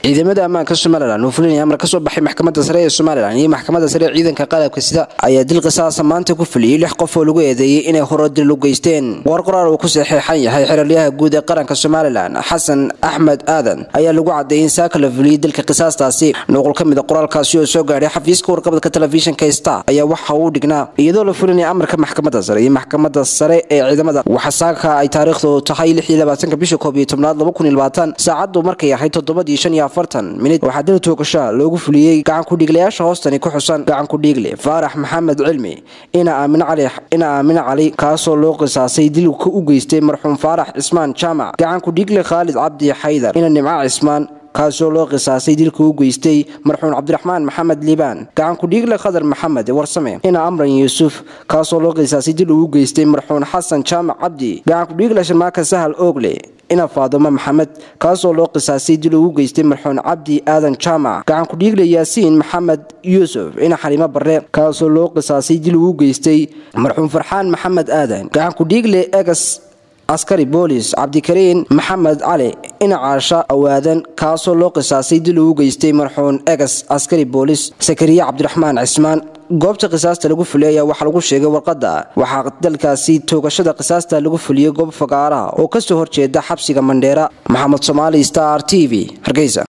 ciidamada ammaanka somalilan oo fulinaya amar ka soo baxay maxkamadda sare ee somalilan iyo maxkamadda sare ee ciidanka qalabka sida ayaa dil qisaasa maanta ku fuliyey lix qof oo lagu eedeeyey inay horo dil u geysteen war qoraar uu ku saxeexan yahay xeralyaha guud ee qaranka somalilan xasan axmed aadan ayaa lagu cadeeyey in saaka la fuliyey dilka qisaastaasi nuqul ka mida qoraalkaasi oo soo gaadhay xafiiska warqabadka telefishinka star ayaa waxa uu dhignaa iyadoo la fulinaya amarka maxkamadda sare iyo maxkamadda sare ee ciidamada waxa saaka ay taariikhdu tahay bisha koob iyo tobnaad saacadu markay ahayd toddobadii shan iyo afartan minid waxaa dil toogashaa loogu fuliyey gacankudhiiglayaasha hoostani ku xusan gacankudhiigle faarax maxamed cilmi ina aamine cali kaasoo loo qisaasay dilka u geystay marxuum faarax cismaan jaamac gacankudhiigle khaalid cabdi xaydar ina nimca cismaan kaasoo loo qisaasay dilka u geystay marxuum cabdiraxmaan maxamed liibaan gacankudhiigle khadar maxamed warsame ina amran yuusuf kaasoo loo qisaasay dil uu u geystay marxuum xasan jaamac cabdi gacankudhiigle sharmaaka sahal oogle ina faadumo maxamed kaasoo loo qisaasay dil uu u geystay marxuum cabdi aadan jaamac gacankudhiigle yaasiin maxamed yuusuf ina xaliimo barre kaasoo loo qisaasay dil uu u geystay marxuum farxaan maxamed aadan gacankudhiigle egas askari boolis cabdikariin maxamed cali ina caasha awaadan kaasoo loo qisaasay dil uu u geystay marxuum egas askari boolis sakariye cabdiraxmaan cismaan goobta qisaasta lagu fuliyay ayaa waxaa lagu sheegay warqadda waxaa dalkaasi toogashada qisaasta lagu fuliyey goob fagaaraha oo kasoo horjeeda xabsiga mandheera maxamed soomaali star t v hargeysa